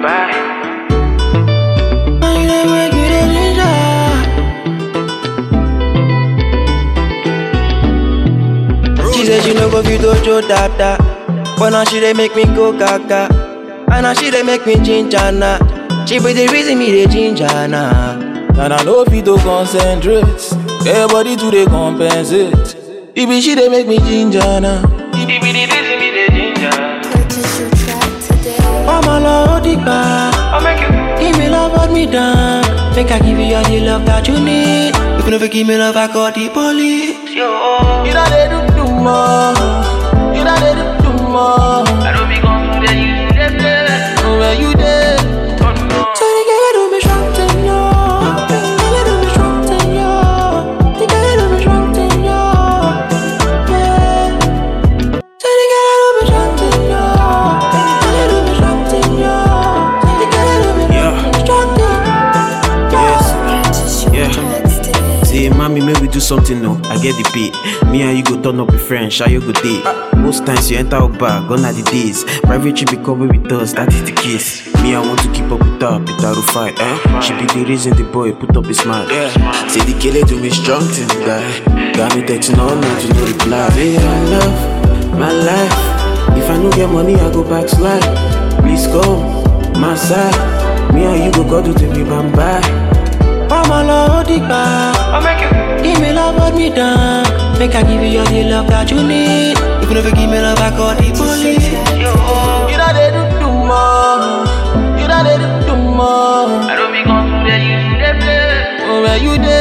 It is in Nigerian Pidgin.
vampire. Now you dey make me dey ginger. She say she no go fit dojo dada, but now she dey make me go gaga, and now she dey make me ginger na. She be the reason me dey ginger na. And I know fit to concentrate. Everybody to dey compensate. It be she dey make me ginger now. It be the reason me the ginger. Purchase your track today. Mama love the bar, I make you give me love, hold me down. Make I give you all the love that you need. If you never give me love, I call the police. yo. You know they do do more. You know they do do more. I don't be gone to the you the play. Where you there? Oh no. So the girl do me strong thing, yo. The girl do me strong thing, yo. The girl do me strong thing, yo. Yeah. So the girl do me strong thing, yo. The girl do me strong thing, yo. The girl do me strong thing. Yes. Purchase your Yeah. tracks today. Say, mommy, may we do something no? I get the pay. Me and you go turn up with friends, share your good day. Most times you enter our bar, gone are the days. Private trip become with us, that is the case. Me, I want to keep up with her, Peter Rufai, eh? She be the reason the boy put up his smile. Yeah. Say the killer do me strong thing, guy. Got me texting all night to no reply. Say, I love my life. If I no get money, I go backslide. Please come, my side. Me and you go go to the bam bye. Mama love the bar. I make you Give me love, hold me down. Make I give you all the love that you need. If you never give me love, I call the police. yo. You know they do do more. You know they do do more. I don't be gone to the you the play. Where you there?